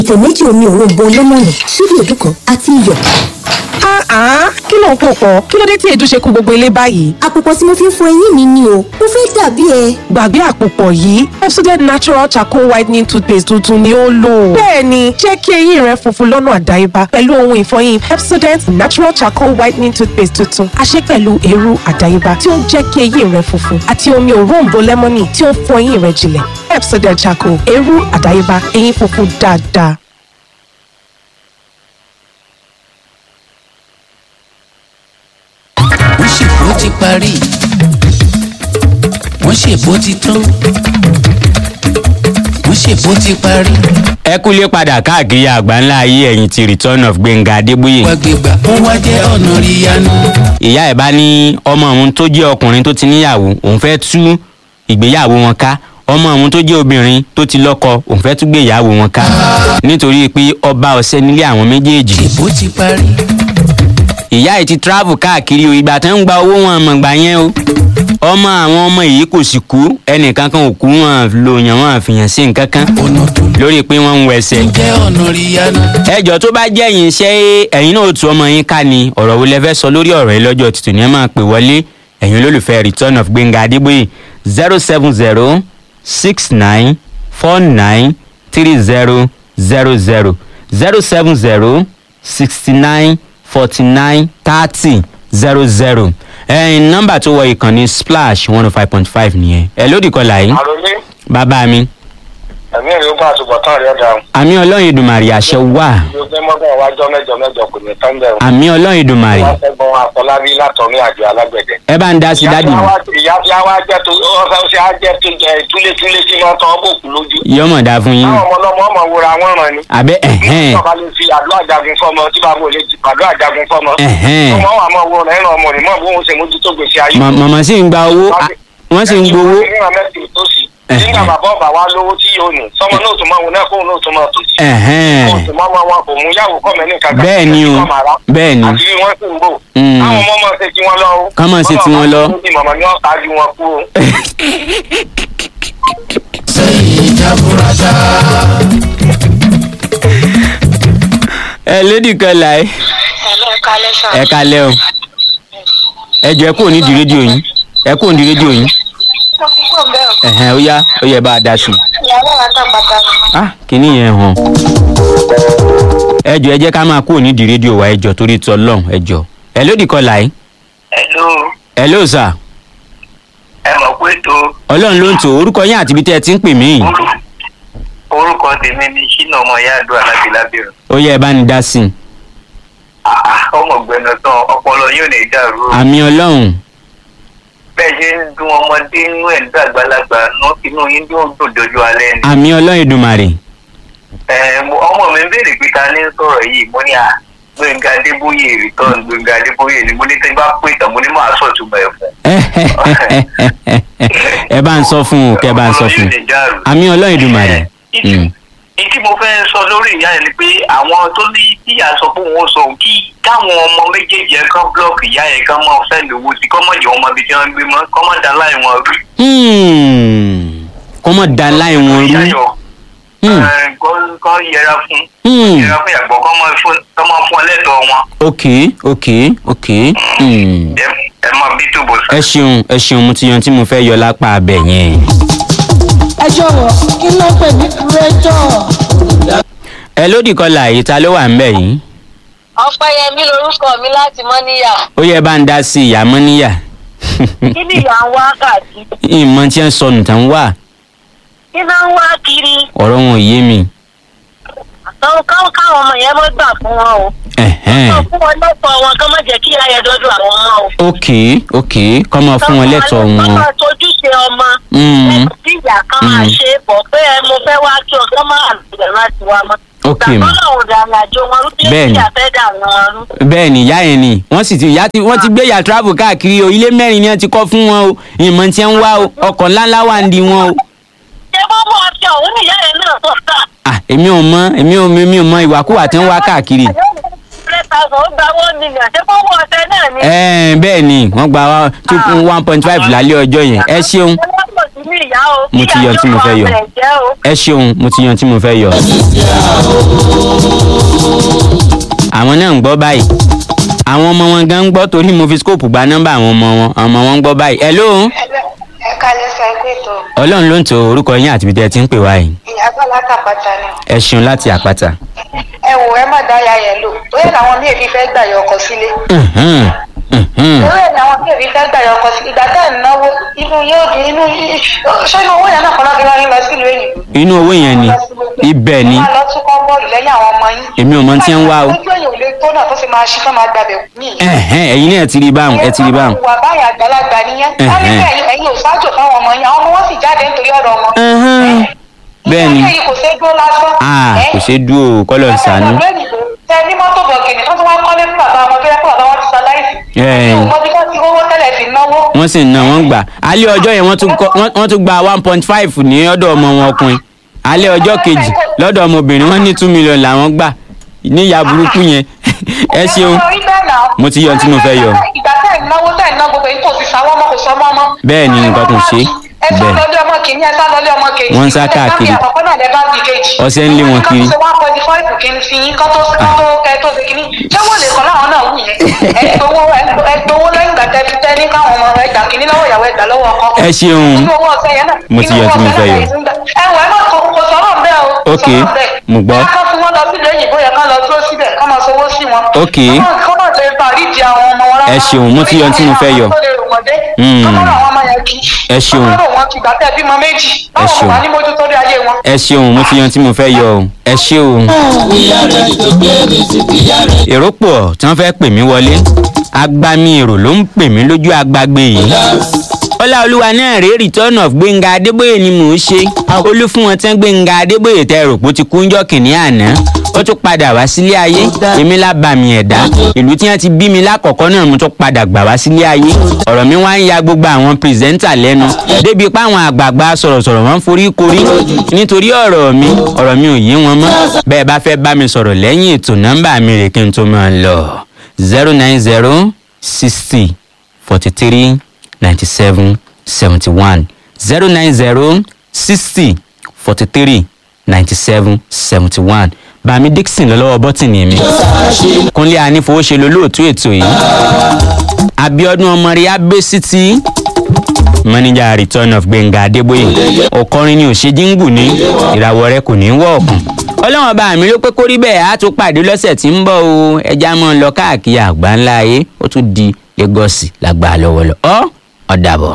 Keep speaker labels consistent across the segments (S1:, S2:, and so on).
S1: ìtẹ̀ méjì omi òróǹbó lẹ́mọ̀nì ṣíbí èdú kan àti iyọ̀.
S2: Ah, kí ló ń pò pọ̀? Kí ló dé tí èdè ṣe kú gbogbo ilé báyìí?
S1: àpòpọ̀ tí mo fi ń fọ eyín mi ni o mo fẹ́ dàbí ẹ.
S2: Gbàgbé àpòpọ̀ yìí, Pepsodent Natural Charcoal Whitening Toothpaste tuntun ni ó lò. Bẹ́ẹ̀ni, jẹ́ kí eyín rẹ funfun lọ́nà àdáyébá pẹ̀lú ohun ìfọyín Pepsodent Natural Charcoal Whitening Toothpaste tuntun. A ṣe pẹ̀lú eérú àdáyébá tí ó ń jẹ́ kí eyín rẹ funfun àti omi òróǹbó lẹ́mọ́nì tí ó ń fọ eyín rẹ jinlẹ̀. Pepsodent Charcoal, eérú àdáyébá, eyín funfun dáadáa.
S3: wọ́n ṣèbó ti parí wọ́n ṣèbó ti tán wọ́n ṣèbó ti parí
S4: ẹ kúlé padà káàkiri àgbáńlá ayé ẹ̀yìn ti return of gbẹ̀ngà adébóyè
S3: wá gbégbá ó wá jẹ́ ọ̀nà ríyanu
S4: ìyá ẹ̀ bá ní ọmọ òun tó jẹ́ ọkùnrin tó ti níyàwó òun fẹ́ tú ìgbéyàwó wọn ká ọmọ òun tó jẹ́ obìnrin tó ti lọ́kọ òun fẹ́ tú gbéyàwó wọn ká nítorí pé ọba ọ̀sẹ̀ nílé àwọn méjèèjì
S3: ṣèbó ti parí
S4: ìyá ẹ̀ ti travel káàkiri o ìgbà tó ń gba owó wọn mọ̀ gbà yẹn o ọmọ àwọn ọmọ yìí kò sì kú ẹnìkan kan ò kú wọn lò yàn wọn àfihàn sí nǹkan kan
S3: ọ̀nà tó
S4: lórí pé wọ́n ń wẹsẹ̀
S3: jẹ́ ọ̀nà ríyanu
S4: ẹjọ́ tó bá jẹ́ yín ṣé ẹ̀yin náà ó tu ọmọ yín ká ni ọ̀rọ̀ wo lẹ fẹ́ sọ lórí ọ̀rọ̀ yìí lọ́jọ́ tuntun ni ẹ máa pè wọlé ẹ̀yin olólùfẹ́ return of gbẹ̀ngà adébóyè zero seven zero six nine four nine three zero zero zero zero seven zero sixty nine forty nine thirty zero zero ẹ̀yin nọ́mbà tó wọ ìkànnì splash one oh five point five nìyẹn ẹ lódì kọlà yìí
S5: àròlé
S4: bàbá mi
S5: ẹ̀mí èrè ó bá àtúbọ̀tán rẹ̀ dà
S4: àmì ọlọ́run ìdùmàrè àṣẹ wà
S5: yóò gbé mọ́gbọ́n wájọ́ mẹ́jọ mẹ́jọ kò ní tán bẹ̀rù.
S4: àmì ọlọ́run ìdùmàrè
S5: wọ́n fẹ́ gbọ́n àfọlábí látọ̀rí àjọ alágbẹ̀dẹ.
S4: ẹ bá ń dá sí dádì mi.
S5: ìyá tí a wá jẹ́ tó ọ̀sán ṣe á jẹ́ tó jẹ túlétúlé tí wọ́n tán bòkú lójú.
S4: yọmọ dá fún yín
S5: táwọn ọmọ ọlọ́mọ ọmọ wòra wọn ràn ni.
S4: abẹ ẹhẹn
S5: ọba lè fi àdó àjagun fọmọ tí bàbá ò lè ti àdó àjagun fọmọ.
S4: ẹhẹn
S5: ọmọ wa máa wo rẹ̀ ẹ̀ràn ọmọ rẹ̀ mọ̀ bó ń ṣe mójútó gbèsè ayé.
S4: Mọ- mọ̀mọ́ sì ń gba owó a- wọ́n sì ń gbowó
S5: nígbà mẹ́tì tó sì.
S4: Ẹ̀hẹ́n.
S5: nígbà bàbá ọba wa lówó tí yóò ní sọmọ náà tó máa wọ náà kóun náà tó máa tò sí.
S4: ẹhẹn
S5: oṣù mọ́mọ́ wọn kò mú yàwó kọ́mẹ́ ní kankan.
S4: bẹ́ẹ̀ ni o bẹ́ẹ̀ ni
S5: àti bí wọ́n sì ń bò.
S4: Mm.
S5: àwọn ọmọ máa ṣe tí wọ́n lọ. o.
S4: Kán máa ṣe tí wọ́n lọ.
S5: Bọ́lá bá tó ní màmá ni wọ́n ṣáájú wọn kú o.
S3: sẹ́yìn jaburata
S4: ẹ lédì kan láì
S6: Hello, kalẹ́ sà.
S4: ẹ kalẹ́ o ẹ jọ ẹ kúrò nídìí rédíò yín ẹ kúrò nídìí rédíò yín
S6: Mo ti kúrò bẹ́ẹ̀ o.
S4: ẹhẹn ó yá ó yẹ bá a dá sí i
S6: Ìyàwó àtàpàtà ni.
S4: ah kìíní yẹn hàn ẹ jọ ẹ jẹ́ ká máa kúrò nídìí rédíò wa ẹ jọ torí tọ lọ́hùn ẹ jọ ẹ lódì kan láì
S5: Hello,
S4: ẹ ló sà
S5: ẹ mọ̀ pé tó
S4: ọlọ́run ló ń tò orúkọ yín àti ibi tẹ́ ẹ ti ń pè mí
S5: orúkọ tèmi ni ṣínà ọmọ ìyá àdúrà láti lábẹ́rẹ̀.
S4: ó yẹ ẹ bá ní dá sí i
S5: ọmọ gbẹnu tán ọpọlọ yóò ní dàrú. o.
S4: àmì ọlọ́run
S5: bẹ́ẹ̀ ṣe ń dún ọmọdé inú ẹ̀ ń dàgbàlagbà nú- inú yín dún dùn dojú alẹ́ ni.
S4: àmì ọlọ́run ìdùmàrè
S5: Ẹ, mo- ọmọ mi ń béèrè pé ta ní ń sọ̀rọ̀ yìí mo ní à gbẹ̀ngà adébóyè return gbẹ̀ngà adébóyè ni mo ní tí n bá pè tán mo ní máa sọ̀túnmọ̀ ẹ̀ fún.
S4: ẹ bá ń sọ fún o kẹ bá ń sọ fún
S5: Ọpọlọ yóò ní dàrú.
S4: àmì ọlọ́run ìdùmàrè Mm.
S5: ìtí mo fẹ́ sọ lórí ìyá yẹn ni pé àwọn tó ní kíyà sọ pé òun ó sọ òun kí káwọn ọmọ méjèèjì ẹ̀ kan búlọ́ọ̀kì ìyá yẹn kan mọ̀ fẹ́ lówó sí kọ́mọ̀ jẹ́ ọmọ ibi tí wọ́n ń gbé mọ́ kọ́mọ̀ dá láì wọn rú.
S4: Hmm. kọ́mọ da láì wọn rú
S5: Yáyọ̀,
S4: Hmm.
S5: ẹ̀, kọ́- kọ́ yẹra fún
S4: Hmm.
S5: yẹra fún ìyàgbọ́ kọ́mọ fún kọ́mọ fún ẹlẹ́tọ̀ọ́ wọn
S4: ok ok ok Hmm.
S5: ẹ ẹ mọ bí tó bọ̀ sá.
S4: ẹ ṣeun ẹ ṣeun mo ti yan tí mo fẹ́ yọ lápá abẹ yẹn.
S7: ẹ jọ̀wọ́ kí ló pè ní kúrẹ́tọ̀.
S4: ẹ lódì kọlà yìí ta ló wà ń bẹ̀ yìí
S6: Ọpẹ́yẹmí lorúkọ mi láti Mọ́níyà.
S4: ó yẹ bá ń dá sí ìyá mọ́níyà
S6: Kí ni ìyá ń wá káàkiri?
S4: ìmọ̀ tí ń sọnù tán wà
S6: Kí náà ń wá kiri?
S4: ọ̀rọ̀ wọn ò yé mi.
S6: Àwọn káwọn káwọn ọmọ yẹn mọ́ gbà fún wọn o.
S4: Ẹ̀hẹ́n.
S6: Sọ fún wọn lọ́pọ̀ wọn kán má jẹ́ kí ìyá yẹn dọ́dọ̀ àwọn ọmọ o.
S4: ok ok kọ́ máa fún wọn lẹ́tọ̀ọ́
S6: Kán
S4: wọn.
S6: máa tojúṣe ọmọ.
S4: Mm.
S6: Ẹ̀kọ́ tí ìyá kan máa
S4: Mm.
S6: ṣe é bọ̀ pé ẹ mo fẹ́ wá kí ọ kán máa lùdẹ̀ láti wá mọ́.
S4: Ok, ma.
S6: Ìgbà tó lọ́wọ́ dànù àjò wọn rú bí
S4: Bẹ́ẹ̀ni.
S6: ìyá fẹ́ dà wọn rú.
S4: bẹ́ẹ̀ ni ìyá yẹn ni wọ́n sì ti ìyá tí wọ́n ti gbé ìyá travel káàkiri o ilé mẹ́rin ni wọ́n ti kọ́ fún wọn o ìmọ̀ tí ń wá o ọkọ̀ ńláńlá wà ń di wọn o.
S6: Ṣé bọ́bọ̀ ọtí ọ̀hún nìyá yẹn náà tó sà?
S4: à èmi ò mọ èmi ò èmi ò mọ ìwàkúwà tí ń wá káàkiri.
S6: Hundred thousand ó gba one million. Ṣé bọ́bọ̀ ọtẹ náà ni?
S4: ẹ̀ẹ́n bẹ́ẹ̀ ni wọ́n gba two one point five lálẹ́ ọjọ́ yẹn ẹ ṣeun
S6: ní ìyá o.
S4: Mo ti yọ tí mo fẹ́ yọ.
S6: Kí ìyá yóò máa bẹ̀ jẹ́ o.
S4: ẹ ṣeun mo ti yan tí mo fẹ́ yọ. àwọn náà ń gbọ́ báyìí àwọn ọmọ wọn gan ń gbọ́ torí mo fi scope gba nọ́mbà àwọn ọmọ wọn àwọn ọmọ wọn ń gbọ́ báyìí. hello
S8: ẹ kalẹ sọ ẹgbẹ tó
S4: ọlọ́run ló ń to orúkọ yín àti ibi tẹ́ ẹ ti ń pè wá yìí.
S8: ìyàgbọ́ látàpàtà ni
S4: ẹ ṣeun láti àpáta.
S8: ẹ wò ẹ má dá ya yẹn lò bóyá làwọn míì fi fẹ́ gbà yọ ọkọ sílé
S4: Mhm, mhm.
S8: bóyá làwọn míì fi fẹ́ gbà yọ ọkọ sílé ìgbà tẹ́ ẹ̀ ń náwó inú yóò dùn inú ṣé inú owó yẹn náà kọ́ lọ́kì lọ́rin lọ sílùú èyí.
S4: inú owó yẹn ni ibẹ̀ ni
S8: ẹ máa lọ tún kọ́ bọ́ọ̀lù lẹ́yìn àwọn ọmọ yín.
S4: èmi ò mọ tí ń wá o.
S8: ojú èyàn ò lè tó náà tó fi máa ṣí fún máa gbàbẹ̀ mí.
S4: Ẹ̀hẹ́n, ẹ̀yin náà ti rí báwọn ẹ ti rí báwọn.
S8: wà báyà àgbàlagbà nìyẹn.
S4: Ẹ̀hẹ́n.
S8: wọ́n ní bẹ́ẹ̀ ẹ̀yin ò ṣáájú fáwọn ọmọ yín àwọn ọmọ wọn sì jáde nítorí ọ̀rọ̀ wọn.
S4: Ẹ̀hẹ́n, bẹ́ẹ̀ ni
S8: ilé yìí kò ṣeé dúró lásán.
S4: Ah,
S8: Ẹ́,
S4: kò ṣeé dúró kọ́lọ̀ ń sànú.
S8: tẹ ní mọ́tò bọ̀gìnì tó tún wá kọ́lé fún bàbá wọn tó yẹ kó bàbá wọn ti sọ láìsí.
S4: Ẹ̀.
S8: mo bí wọ́n ti rówó tẹ́lẹ̀ fi náwó.
S4: wọ́n sì ń ná wọ́n gbà alẹ́ ọjọ́ yẹn wọ́n tún kọ́- wọ́n- wọ́n tún gba one point five ní ọ̀dọ̀ ọmọ wọn ọkùnrin alẹ́ ọjọ́ kejì lọ́dọ̀ ọmọbìnrin wọ́n ní two million làwọn gbà níyà burúkú yẹn ẹ ṣeun Mo ti yọ ohun tí mo fẹ́ yọ.
S8: ìgbà tẹ́ ẹ̀ náwó tẹ́ ẹ̀ ná gbogbo èyí tó ti sáwọ́ ọmọ kò sọ ọmọ ọmọ.
S4: Bẹ́ẹ̀ ni nǹkan tó ṣe.
S8: ẹ sá
S4: Bẹ́ẹ̀.
S8: lọlé ọmọ kìíní ẹ sá lọlé ọmọ kejì.
S4: Wọ́n ń sá káàkiri.
S8: ẹ sá bí àkọ́kọ́ náà lẹ bá bí kejì.
S4: Ọṣẹ ń lé wọn kiri.
S8: kọ́ tó ṣe one point five kìíní sí yín kọ́ tó kọ́ tó kẹ́ tó ṣe kìíní. ṣé wọ́n lè kọ́ láwọn náà wù yẹn? ẹ gbowó ẹ gbowó lẹ́yìn ìgbà tẹ́ fi tẹ́ ní káwọn ọmọ ẹ gbà kìíní lọ́wọ́ ìyàwó ẹ gbà lọ́wọ́ ọkọ.
S4: ẹ ṣeun
S8: Inú owó ọ̀sẹ̀ yẹn náà.
S4: Mo ti yọ tí mo fẹ́ yọ.
S8: ẹ wọ ẹ má kò kò sọ̀rọ̀ bẹ́ẹ̀ o. kò
S4: Ok,
S8: sọ̀rọ̀ bẹ́ẹ̀.
S4: mo gbọ́.
S8: Bóyá kán fún wọn lọ sílé òyìnbó yẹn kán lọ dúró síbẹ̀ kán máa sanwó sí wọn.
S4: Ok.
S8: kán má lè parí di àwọn ọmọ wọn rárá.
S4: Ẹ ṣeun, mo ti yọ tí mo fẹ́ yọ. Mm.
S8: kán má ràn àwọn ọmọ yẹn kí.
S4: Ẹ ṣeun.
S8: kán má rò wọn kí gbà tẹ́ bímọ méjì. báwo
S4: ṣeun.
S8: wà ní mójútó rí ayé wọn.
S4: ẹ ṣeun mo ti yan tí mo fẹ́ yọ o ẹ ṣe o. èrò pọ̀ tí wọ́n fẹ́ pè mí wọlé agbami èrò ló ń pè mí lójú agbágbé yìí. ọláolúwa náà rèé return of gbẹ̀ngà adébóyè ni mò ń ṣe olú fún wọn tán gbẹ̀ngà adébóyè tẹ rò pé ó ti kú ńjọ́ kìnìún àná ó tún padà wá sílé ayé èmi lábàmì ẹ̀dá ìlú tí wọ́n ti bí mi lákọ̀ọ́kọ́ náà mo tún padà gbà wá sílé ayé ọ̀rọ̀ mi wá ń ya gbogbo àwọn pírẹsẹ́ńtà lẹ́nu débi pé àwọn àgbààgbà sọ̀rọ̀sọ̀rọ̀ wọn ń forí korí nítorí ọ̀rọ̀ mi ọ̀rọ̀ mi ò yé wọn mọ́ bẹ́ẹ̀ bá fẹ́ bá mi sọ̀rọ̀ lẹ́yìn ètò nọ́mbà mi rè kí n tó máa lọ zero nine zero sixty forty three ninety seven seventy one zero nine zero sixty forty three ninety seven seventy one bàmí dixon lọ́lọ́wọ́ bọ́tìnì mi kúnlé anífowóṣe lolóòtú ètò yìí abiodun ọmọrí abẹ́sítì manager return of gbẹ̀ngà adébóyè ọkọrin ni òṣèjìngù ní ìràwọ̀ rẹ kò ní í wọ̀ ọ̀kùn ọlọ́wọ́n bá mi ló pé kórí bẹ́ẹ̀ á tún pàdé lọ́sẹ̀ tí ń bọ̀ o ẹja mọ́ ọ lọ káàkiri àgbà ńlá ayé ó tún di lagos lágbà lọ́wọ́lọ́ ọ́ ọ̀dàbọ̀.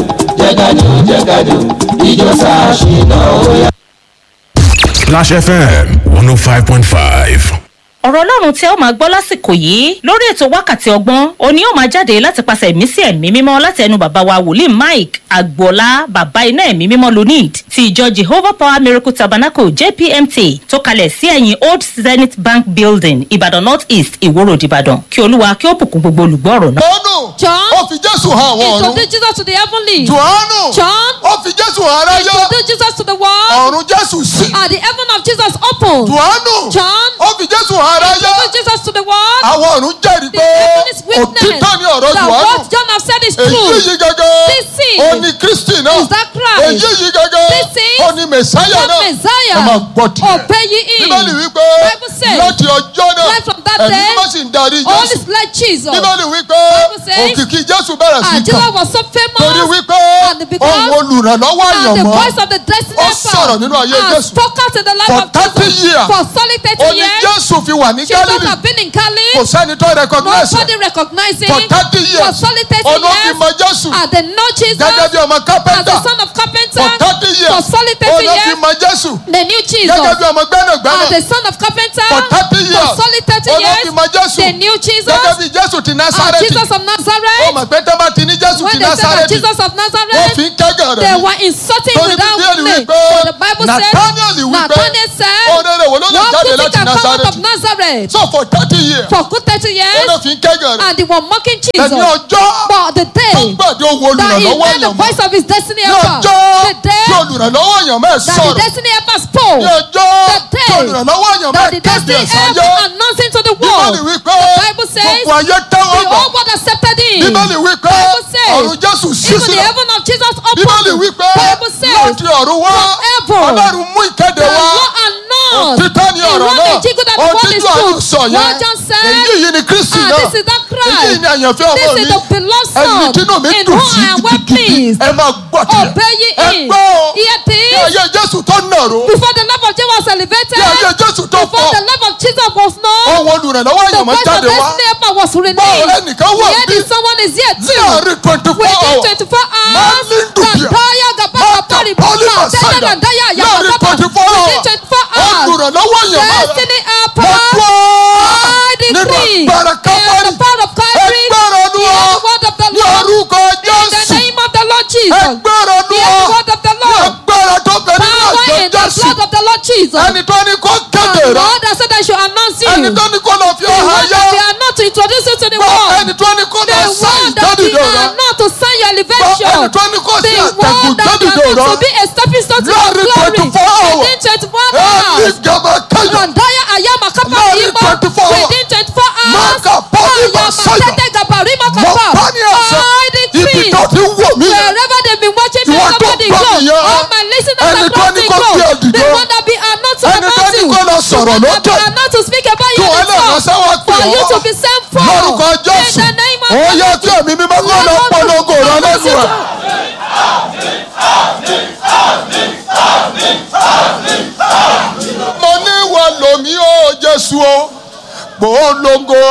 S9: Splash FM 105.5.
S10: ọ̀rọ̀ ọlọ́run tí ẹ ó máa gbọ́ lásìkò yìí lórí ètò wákàtí ọgbọ́n òní ó máa jáde láti pàṣẹ ẹ̀mí sí ẹ̀mí mímọ́ láti ẹnu bàbá wa wòlíì mike agboola bàbá iná ẹ̀mí mímọ́ lunid ti ìjọ jehovah power miracle tabernacle jpmt tó kalẹ̀ sí ẹ̀yìn old zenith bank building ìbàdàn north east ìwòrò ìbàdàn kí olúwa kí ó bùkún gbogbo olùgbọ́ ọ̀rọ̀ náà.
S11: Jọ́nù.
S12: John.
S11: Ó fi Jésù hàn àwọn ọ̀run.
S12: Introduce Jesus to the heavenly.
S11: Jòhánù.
S12: John.
S11: Ó fi Jésù hàn aráyé.
S12: Introduce Jesus to the world.
S11: Ọ̀run Jésù sí.
S12: And the heaven of Jesus opened.
S11: Jòhánù.
S12: John.
S11: Ó fi Jésù hàn aráyé.
S12: Introduce Jesus to the world.
S11: Àwọn ọ̀run jẹ́rìí
S12: The
S11: pé
S12: heaven is witness
S11: òtítọ́ ni ọ̀rọ̀
S12: that
S11: Jòhánù.
S12: what John have said is
S11: Èyí
S12: true.
S11: yìí gẹ́gẹ́.
S12: This thing
S11: Ó ní Kristi náà.
S12: is that Christ.
S11: Èyí yìí gẹ́gẹ́.
S12: This thing
S11: Ó ní Mèsáyà
S12: that
S11: náà.
S12: Messiah.
S11: Ẹ máa gbọ́ tiẹ̀.
S12: Obey ye him.
S11: Bíbélì wípé
S12: Bible says,
S11: láti ọjọ́ náà
S12: right from that
S11: ẹ̀mí
S12: day,
S11: mímọ́ sì ń darí
S12: All
S11: Jésù.
S12: is like Jesus.
S11: Bíbélì wípé
S12: Bible says,
S11: òkìkí Jésù bẹ̀rẹ̀ sí
S12: And
S11: kàn.
S12: Jesus was so famous.
S11: Torí wípé
S12: And because
S11: ohun olùrànlọ́wọ́
S12: and the
S11: àyànmọ́
S12: voice of the destiny
S11: ó sọ̀rọ̀ nínú ayé
S12: and
S11: Jésù.
S12: spoke out in the life
S11: For
S12: of
S11: 30
S12: Jesus
S11: years.
S12: for solid
S11: ó
S12: 30
S11: ní
S12: years.
S11: Jésù fi wà ní
S12: Jesus
S11: Gálílì
S12: have been in Cali.
S11: kò sẹ́ni tó recognize
S12: Nobody
S11: ẹ̀.
S12: recognizing
S11: For 30 years.
S12: for solid 30
S11: Ọ̀nà fi
S12: years.
S11: mọ Jésù
S12: And they know Jesus
S11: gẹ́gẹ́ bí ọmọ
S12: as the
S11: kápẹ́ntà
S12: son of carpenter.
S11: for thirty years
S12: For solid 30
S11: ọ̀nà fi
S12: years.
S11: mọ Jésù
S12: They knew Jesus
S11: gẹ́gẹ́ bí ọmọ gbẹ́nàgbẹ́nà
S12: as the son of carpenter.
S11: for thirty years
S12: For solid 30
S11: ọ̀nà
S12: years.
S11: fi mọ Jésù
S12: They knew Jesus
S11: gẹ́gẹ́ bí Jésù ti
S12: as
S11: Násárẹ́tì
S12: Jesus of
S11: ó
S12: Nazareth.
S11: mọ̀ pé tẹ́ bá ti ní Jésù
S12: When
S11: ti
S12: they said of
S11: Násárẹ́tì
S12: Jesus of
S11: wọ́n
S12: Nazareth,
S11: fi ń kẹ́gàn
S12: they
S11: rẹ̀
S12: were insulting
S11: Torí
S12: without
S11: Bíbélì
S12: name.
S11: wípé
S12: For the Bible said,
S11: Nathaniel wípé
S12: Nathaniel said,
S11: òrèrè wo ló lè
S12: What
S11: jáde láti
S12: Utica come out of
S11: nazareth
S12: Nazareth
S11: so for thirty years
S12: for good thirty years
S11: ẹni fi ń kẹ́gàn rẹ̀
S12: and they were mocking Jesus.
S11: ẹni ọjọ́
S12: But the
S11: tó
S12: day
S11: gbàdé owó
S12: that he
S11: olùrànlọ́wọ́
S12: heard the
S11: èèyàn mọ́
S12: voice of his destiny
S11: ní
S12: helper,
S11: ọjọ́
S12: the day
S11: tí olùrànlọ́wọ́ èèyàn mẹ́ẹ̀
S12: that the
S11: sọ̀rọ̀
S12: destiny helper spoke,
S11: ní ọjọ́
S12: the
S11: tí
S12: day
S11: olùrànlọ́wọ́ èèyàn
S12: that
S11: mẹ́ẹ̀
S12: the
S11: kéde
S12: destiny
S11: ẹ̀sáyé
S12: helper announcing to the
S11: bíbélì
S12: world,
S11: wípé
S12: the Bible says,
S11: gbogbo ayé tẹ́wọ́
S12: the
S11: gbà
S12: whole world accepted him.
S11: bíbélì wípé
S12: Bible says,
S11: ọ̀run jésù ṣí
S12: Even the
S11: sílẹ̀
S12: heaven of Jesus
S11: bíbélì
S12: opened.
S11: wípé
S12: Bible says,
S11: láti ọ̀run wá
S12: forever,
S11: ọlọ́run mú ìkéde
S12: the
S11: wá
S12: law announced.
S11: òtítọ́ ní
S12: in
S11: ọ̀rọ̀
S12: one
S11: náà
S12: Ejigu that the
S11: ohun
S12: word
S11: tí
S12: is
S11: jọ́ọ̀nù
S12: true.
S11: sọ yẹn
S12: What John said,
S11: èyí yìí ni kristi
S12: ah,
S11: náà
S12: this is that Christ.
S11: èyí ni àyànfẹ́ ọmọ
S12: This
S11: mi
S12: is the beloved
S11: ẹni
S12: son
S11: tínú mi
S12: in
S11: dùn
S12: whom
S11: sí
S12: I am well
S11: gidigidi
S12: pleased.
S11: ẹ máa gbọ́ tiẹ̀
S12: Obey ye
S11: ẹ
S12: him.
S11: gbọ́ o
S12: Hear
S11: ní
S12: this.
S11: ayé jésù tó nàró
S12: Before the love of Jesus was elevated,
S11: ní ayé jésù tó
S12: before
S11: pọ̀
S12: the love of Jesus was known,
S11: ohun olùrànlọ́wọ́
S12: the
S11: èèyàn máa
S12: voice of
S11: jáde wá
S12: destiny helper was
S11: báwo
S12: released.
S11: ẹnìkan wà
S12: Yet
S11: bí
S12: is someone is here
S11: ní
S12: too.
S11: àárín twenty four
S12: Within
S11: hours
S12: 24 hours,
S11: Málíndùbíà.
S12: Gandaya Gabaka Pari
S11: Poli
S12: Baba,
S11: Masaida.
S12: Tẹ́lẹ̀ Gandaya
S11: láàrin
S12: Yababa,
S11: twenty four hours
S12: within 24 hours,
S11: olùrànlọ́wọ́ èèyàn máa rà
S12: destiny
S11: mo
S12: helper,
S11: gbọ́
S12: I
S11: nínú
S12: decree,
S11: agbára
S12: in
S11: kábàárì
S12: the power of Calvary,
S11: ẹgbẹ́rún ọdún
S12: hear
S11: ọ
S12: the word of the
S11: ní
S12: Lord,
S11: orúkọ
S12: in the
S11: jésù
S12: name of the Lord Jesus,
S11: ẹgbẹ́rún ọdún
S12: hear the
S11: ọ
S12: word of the
S11: ní
S12: Lord,
S11: agbára tó bẹ nínú
S12: power
S11: àjọ
S12: in the
S11: jésù
S12: blood of the Lord Jesus.
S11: ẹni tó ní kó kéde
S12: The
S11: rẹ
S12: Lord has said I should announce you.
S11: ẹni tó ní kó lọ fi
S12: The
S11: ọ̀hán
S12: one
S11: yẹ
S12: that we are not to introduce you to the
S11: gbọ́
S12: world.
S11: ẹni tó ní kó
S12: The
S11: lọ sáyìn
S12: one that we
S11: jẹ́dìdò rẹ
S12: are not to sign your
S11: gbọ́
S12: elevation.
S11: ẹni tó ní kó sí
S12: The
S11: àtẹ̀gùn
S12: one that we
S11: jẹ́dìdò
S12: are not to
S11: rẹ
S12: be a stepping stone to your
S11: láàrin
S12: glory.
S11: twenty four hours
S12: Within 24
S11: ẹni
S12: hours.
S11: gàmà káyọ̀
S12: Randaya Ayama Kapa
S11: Láàrin
S12: Imo.
S11: 24 hours.
S12: Within 24 hours.
S11: Maka Poli
S12: Ayama
S11: Masaya.
S12: Tete Gabarima
S11: mo
S12: Kapa.
S11: bá ní àṣẹ
S12: I
S11: ibi
S12: decree.
S11: tó ti wò mí yẹn
S12: Wherever they've been watching me,
S11: Ìwọ tó
S12: somebody
S11: gbọ́
S12: go.
S11: mi yẹn,
S12: All my listeners
S11: ẹni tó
S12: across
S11: ní
S12: the
S11: kó
S12: globe.
S11: gbé òdìdó.
S12: The one that be are not to
S11: ẹni tó
S12: announce
S11: ní
S12: you.
S11: kó lọ sọ̀rọ̀
S12: The one that
S11: lókè
S12: be are not to speak about
S11: kí
S12: you
S11: wọ́n
S12: in
S11: lè
S12: the
S11: ránṣẹ́ wá pè
S12: for you to
S11: ọ́
S12: be sent for.
S11: lórúkọ jésù
S12: In the name of
S11: ó yẹ kí ẹ̀mí mímọ́ kó lọ polongo rẹ lẹ́nu rẹ̀. mo ní wà lómi ó jésù o polongo